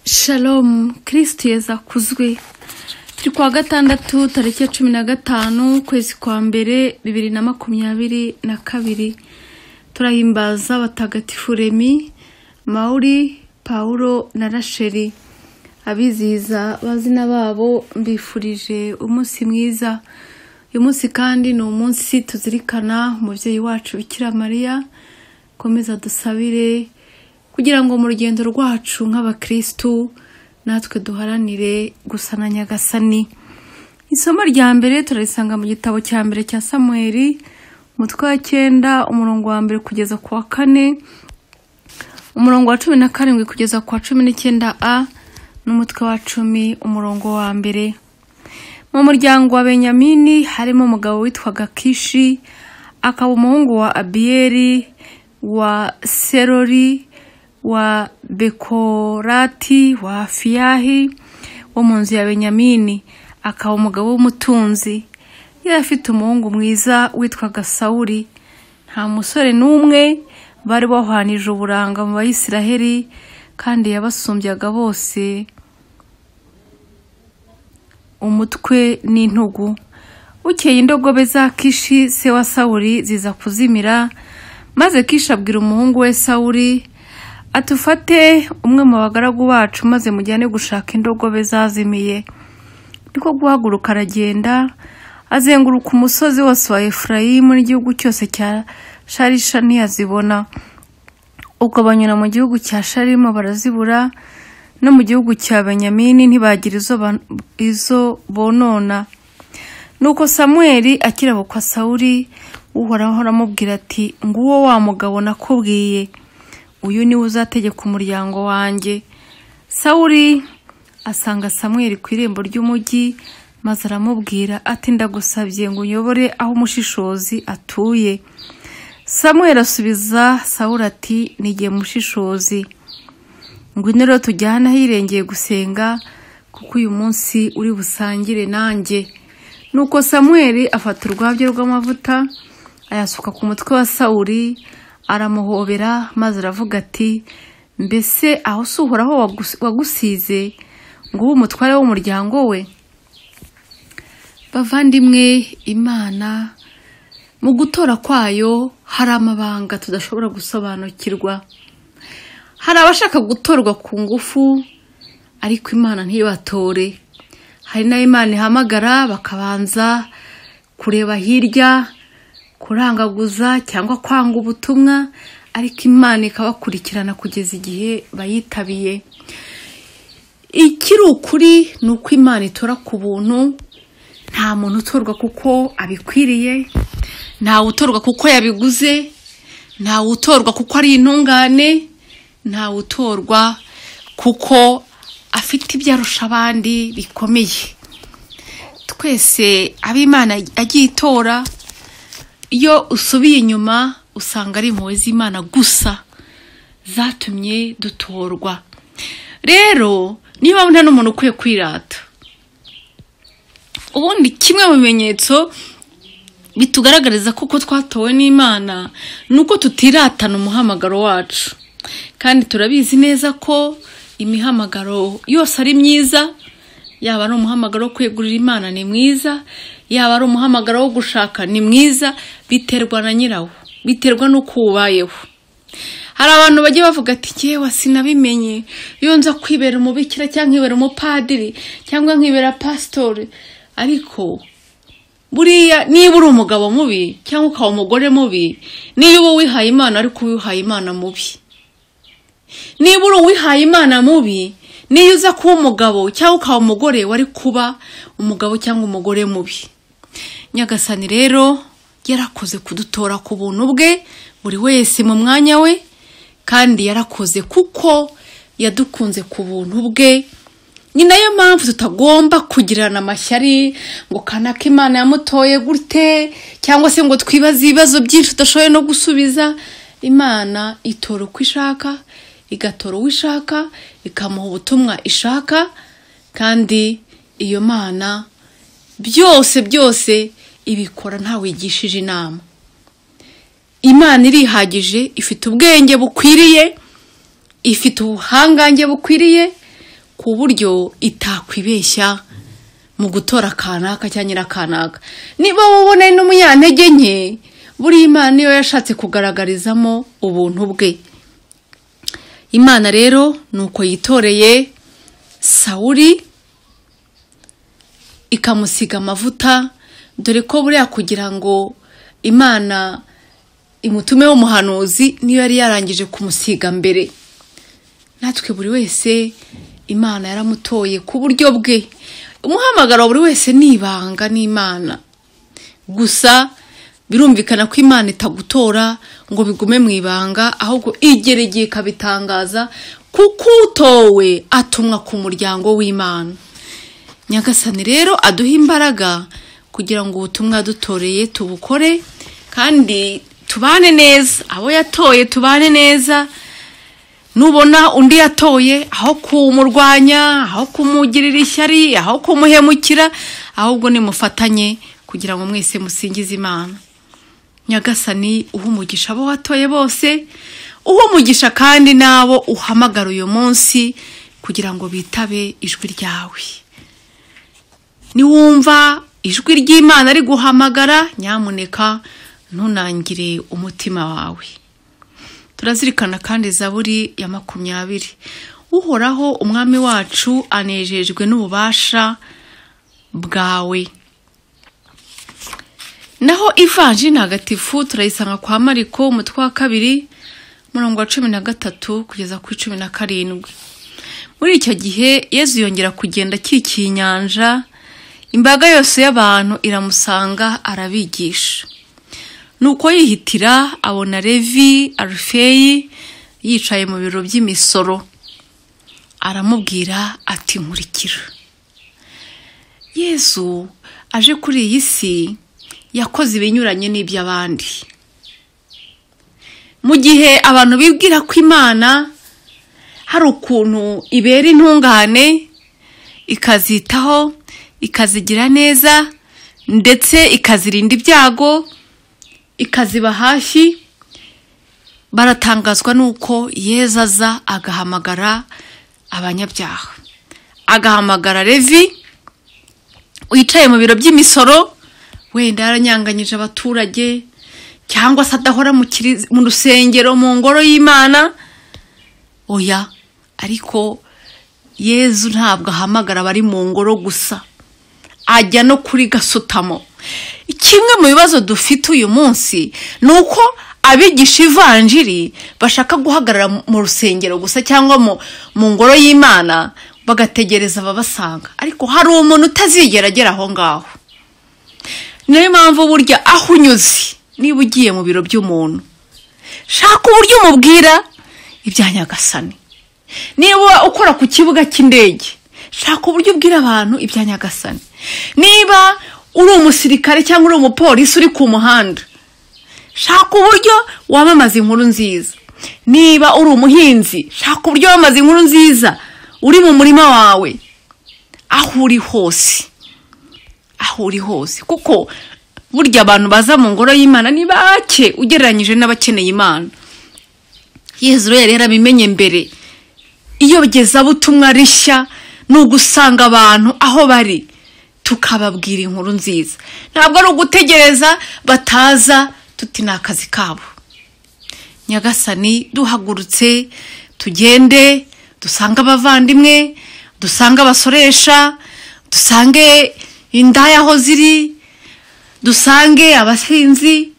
shalomu kirisiti yeza kuzwi turi kuwa gatandatu tariki ya cumi na gatanu ukwezi kwa mbere bibiri na makumyabiri na kabiri turahimbaza abatagatifu remi mawuri pawuro na rasheri abizihiza abazina babo mbifurije umunsi mwiza uyu munsi kandi ni umunsi tuzirikana umubyeyi wacu bikira mariya komeza dusabire kugira ngo mu rugendo rwacu nk'abakirisitu natwe duharanire gusa na nyagasani isomo rya mbere turarisanga mu gitabo cya mbere cya samuweri umutwe wa cyenda umurongo wa mbere kugeza ku wa kane umurongo wa cumi na karindwi kugeza ku wa cumi n'icyenda a n'umutwe wa cumi umurongo wa mbere mu muryango wa benyamini harimo umugabo witwaga kishi akaba umuhungu wa abiyeri wa serori wa bekorati wa fiyahi wo mu nzu ya benyamini akaba umugabo w'umutunzi yari afite umuhungu mwiza witwaga sawuri nta musore n'umwe bari bahwanije uburanga mu bayisiraheli kandi yabasumbyaga bose umutwe n'intugu bukeye indogobe za kishi se wa sawuri ziza kuzimira maze kishi abwira umuhungu we sawuri atufate umwe mu bagaragu bacu maze mujyane gushaka indogobe zazimiye niko guhaguruka aragenda azenguruka umusozi wose wa efurayimu n'igihugu cyose cya sharisha ntiyazibona uko banyura mu gihugu cya sharimo barazibura no mu gihugu cya benyamini ntibagira izo bonona nuko samweri akirabukwa sawuri uhoraho aramubwira ati nguwo wa mugabo nakubwiye uyu niwe uzategeka umuryango wanjye sawuri asanga samweri ku irembo ry'umujyi maze aramubwira ati ndagusabye ngo uyobore aho umushishozi atuye samweri asubiza sawuri ati nigiye mushishozi ngo rero tujyane ahirengeye gusenga kuko uyu munsi uri busangire nanjye nuko samweri afata urwabyo rw'amavuta ayasuka ku mutwe wa sawuri aramuhobera maze aravuga ati mbese aho si uhoraho wagusize ngo ube umutware w'umuryango we bavandimwe imana mu gutora kwayo hari amabanga tudashobora gusobanukirwa hari abashaka gutorwa ku ngufu ariko imana ntibatore hari n'imana ihamagara bakabanza kureba hirya kurangaguza cyangwa kwanga ubutumwa ariko imana ikabakurikirana kugeza igihe bayitabiye ikiri ukuri ni uko imana itora ku buntu nta muntu utorwa kuko abikwiriye ntawe utorwa kuko yabiguze ntawe utorwa kuko ari intungane ntawe utorwa kuko afite ibyo arusha abandi bikomeye twese ab'imana agiye itora iyo usubiye inyuma usanga ari impuhwe z'imana gusa zatumye dutorwa rero niyo mpamvu nta n'umuntu ukwiye kwirata ubundi kimwe mu bimenyetso bitugaragariza ko twatowe n'imana ni uko tutiratana umuhamagaro wacu kandi turabizi neza ko imihamagaro yose ari myiza yaba ari umuhamagaro wo kwegurira imana ni mwiza yaba ari umuhamagaro wo gushaka ni mwiza biterwa na nyirawo biterwa n'uko ubayeho hari abantu bajya bavuga ati yewe sinabimenye iyo nza kwibera umubikira cyangwa nkibera umupadiri cyangwa nkibera pasitori ariko buriya niba uri umugabo mubi cyangwa ukaba umugore mubi niba uba wihaye imana ariko uwihaye imana mubi niba uri uwihaye imana mubi niyo uza kuba umugabo cyangwa ukaba umugore wari kuba umugabo cyangwa umugore mubi nyagasani rero yarakoze kudutora ku buntu bwe buri wese mu mwanya we kandi yarakoze kuko yadukunze ku buntu bwe ni nayo mpamvu tutagomba kugirana amashyari ngo kanaka imana yamutoye gute cyangwa se ngo twibaze ibibazo byinshi tudashoboye no gusubiza imana itora uko ishaka igatora uwo ishaka ikamuha ubutumwa ishaka kandi iyo mana byose byose ibikora ntawigishije inama imana irihagije ifite ubwenge bukwiriye ifite ubuhangange bukwiriye ku buryo itakwibeshya mu gutora kanaka cyangwa nyirakanaka niba wubona n'umunyantege nke buriya imana niyo yashatse kugaragarizamo ubuntu bwe imana rero ni uko yitoreye sawuri ikamusiga amavuta dore ko buriya kugira ngo imana imutume w'umuhanuzi niyo yari yarangije kumusiga mbere natwe buri wese imana yaramutoye ku buryo bwe umuhamagaro wa buri wese ni ibanga n'imana gusa birumvikana ko imana itagutora ngo bigume mu ibanga ahubwo igera igihe ikabitangaza kuko utowe atumwa ku muryango w'imana nyagasani rero aduha imbaraga kugira ngo ubutumwa dutoreye tubukore kandi tubane neza abo yatoye tubane neza nubona undi yatoye aho kumurwanya aho kumugirira ishyari aho kumuhemukira ahubwo nimufatanye kugira ngo mwese musingize imana nyagasani uha umugisha abo watoye bose uha umugisha kandi n'abo uhamagara uyu munsi kugira ngo bitabe ijwi ryawe niwumva ijwi ry'imana ari guhamagara nyamuneka ntunangire umutima wawe turazirikana kandi zaburi ya makumyabiri uhoraho umwami wacu anejejwe n'ububasha bwawe naho ivanji ntagatifu turayisanga kwa mariko umutwe wa kabiri umurongo wa cumi na gatatu kugeza kuri cumi na karindwi muri icyo gihe yezu yongera kugenda akikiye inyanja imbaga yose y'abantu iramusanga arabigisha nuko yihitira abona levi arufeyi yicaye mu biro by'imisoro aramubwira ati nkurikira yezu aje kuri iyi si yakoze ibinyuranye n'iby'abandi mu gihe abantu bibwira ko imana hari ukuntu ibera intungane ikazitaho ikazigira neza ndetse ikazirinda ibyago ikaziba hashyi baratangazwa n'uko yeza aza agahamagara abanyabyaha agahamagara levi wicaye mu biro by'imisoro wenda yaranyanganyije abaturage cyangwa se adahora mu rusengero mu ngoro y'imana oya ariko yezu ntabwo ahamagara abari mu ngoro gusa ajya no kuri gasutamo kimwe mu bibazo dufite uyu munsi ni uko abigisha ivanjiri bashaka guhagarara mu rusengero gusa cyangwa mu ngoro y'imana bagategereza ababasanga ariko hari umuntu utazigera agera aho ngaho niyo mpamvu burya aho unyuze niba ugiye mu biro by'umuntu shaka uburyo umubwira ibya nyagasani niba ukora ku kibuga cy'indege shaka uburyo ubwira abantu ibya nyagasani niba uri umusirikare cyangwa uri umupolisi uri ku muhanda shaka uburyo wamamaza inkuru nziza niba uri umuhinzi shaka uburyo wamamaza inkuru nziza uri mu murima wawe aho uri hose aho uri hose kuko burya abantu baza mu ngoro y'imana ni bake ugereranyije n'abakeneye imana yezu rero yarabimenye mbere iyogezabutumwa rishya ni ugusanga abantu aho bari tukababwira inkuru nziza ntabwo ari ugutegereza bataza tuti ni akazi kabo nyagasani duhagurutse tugende dusange abavandimwe dusange abasoresha dusange indaya aho ziri dusange abasinzi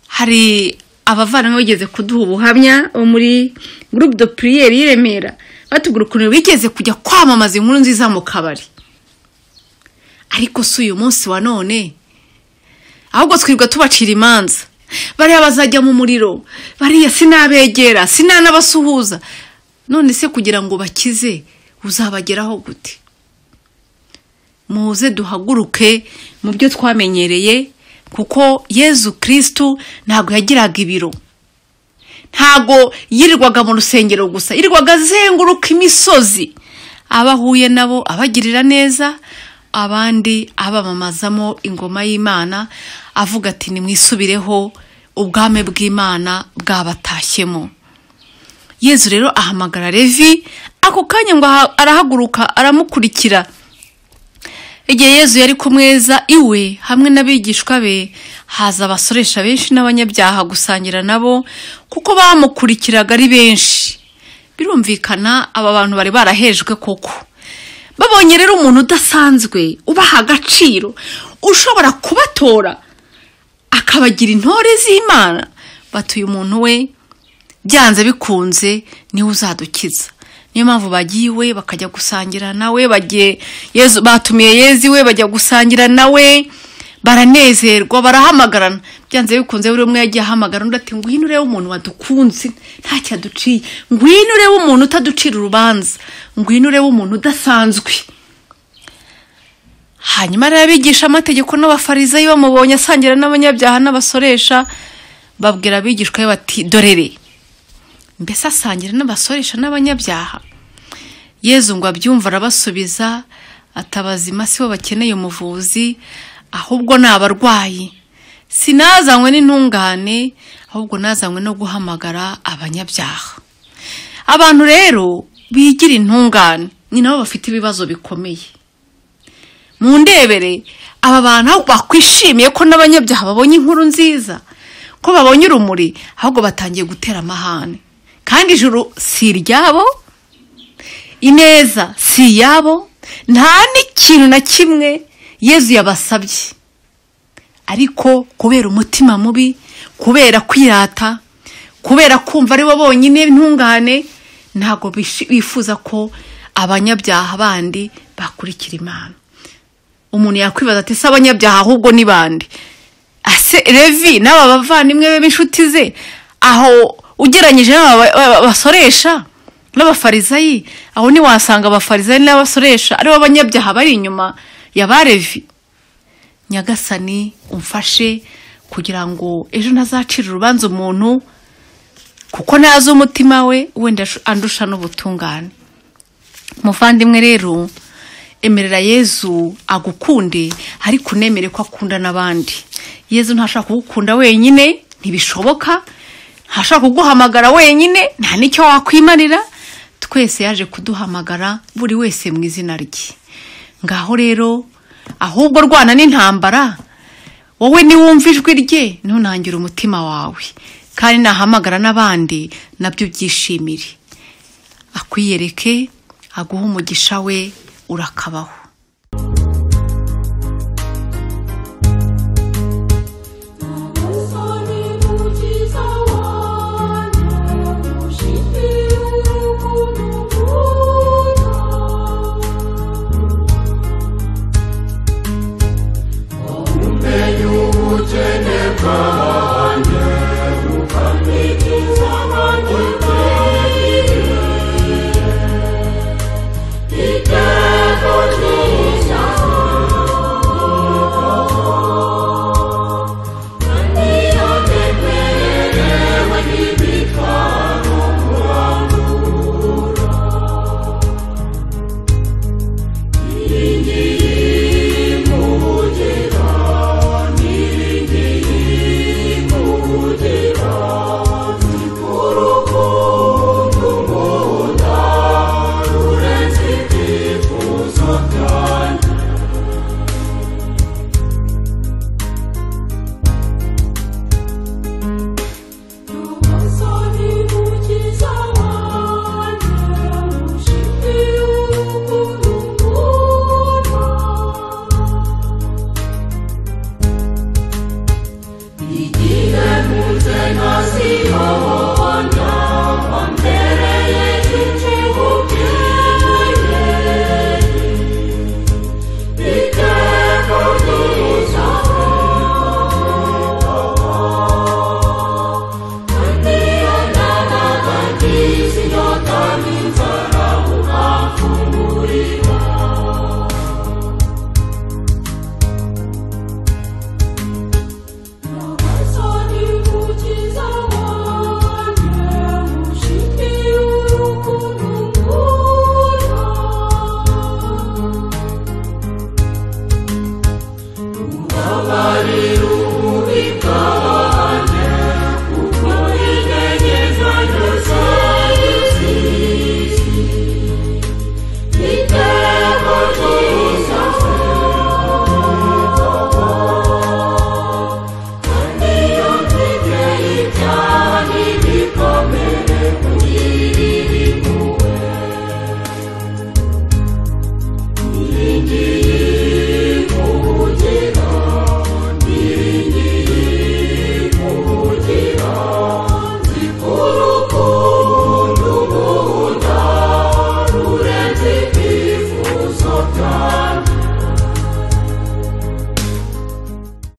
hari abavandimwe bageze kuduha ubuhamya bo muri gurupe do puriyeri y'i remera batubwira ukuntu bigeze kujya kwamamaza inkuru nziza mu kabari ariko si uyu munsi wa none ahubwo twirwa tubacira imanza bariya bazajya mu muriro bariya sinabegera sinanabasuhuza none se kugira ngo bakize uzabageraho gute muze duhaguruke mu byo twamenyereye kuko yezu kirisitu ntabwo yagiraga ibiro ntabwo yirirwaga mu rusengero gusa yirirwaga azenguruka imisozi aba ahuye nabo abagirira neza abandi abamamazamo ingoma y'imana avuga ati nimwisubireho ubwami bw'imana bwabatashyemo yezu rero ahamagara levi ako kanya ngo aha- arahaguruka aramukurikira igihe yezu yari kumweza iwe hamwe n'abigishwa be haza abasoresha benshi n'abanyabyaha gusangira nabo kuko bamukurikiraga ari benshi birumvikana aba bantu bari barahejwe koko babonye rero umuntu udasanzwe ubaha agaciro ushobora kubatora akabagira intore z'imana batuye umuntu we byanze bikunze niwe uzadukiza niyo mpamvu bagiye iwe bakajya gusangira nawe bagiye yezu batumiye yezu iwe bajya gusangira nawe baranezerwa barahamagarana byanze bikunze buri umwe yagiye ahamagara undi ati ngwino urebe umuntu wadukunze ntacyo aduciye ngwino urebe umuntu utaducira urubanza ngwino urebe umuntu udasanzwe hanyuma rero abigisha amategeko n'abafarizeyi bamubonye asangira n'abanyabyaha n'abasoresha babwira abigishwa be bati dorere mbese asangira n'abasoresha n'abanyabyaha yezu ngo abyumva arabasubiza atabazima sibo bakeneye umuvuzi ahubwo ni abarwayi sinazanywe n'intungane ahubwo nazanywe no guhamagara abanyabyaha abantu rero bigira intungane ni nabo bafite ibibazo bikomeye mu ndebere aba bantu aho bakwishimiye ko n'abanyabyaha babonye inkuru nziza ko babonye urumuri ahubwo batangiye gutera amahane kandi ijuru si iryabo ineza si iyabo nta n'ikintu na kimwe yezu yabasabye ariko kubera umutima mubi kubera kwirata kubera kumva ari bo bonyine ntungane ntabwo bishi- bifuza ko abanyabyaha bandi bakurikira imana umuntu yakwibaza ati se abanyabyaha ahubwo ni bande ase revi n'aba bavandimwe be b'inshuti ze aho ugereranyije n'aba ba- ba- basoresha n'abafarizayi aho ntiwasanga abafarizayi n'abasoresha aribo banyabyaha bari inyuma ya ba revi nyagasani umfashe kugira ngo ejo ntazacire urubanza umuntu kuko ntazi umutima we wenda ashu- andusha n'ubutungane muvandimwe rero emerera yezu agukunde ariko unemere ko akunda n'abandi yezu ntashaka kugukunda wenyine ntibishoboka ntashaka kuguhamagara wenyine nta n'icyo wakwimarira twese yaje kuduhamagara buri wese mu izina rye ngaho rero ahubwo rwana n'intambara wowe niwumva ijwi rye ntunangire umutima wawe kandi nahamagara n'abandi nabyo byishimire akwiyereke aguhe umugisha we urakabaho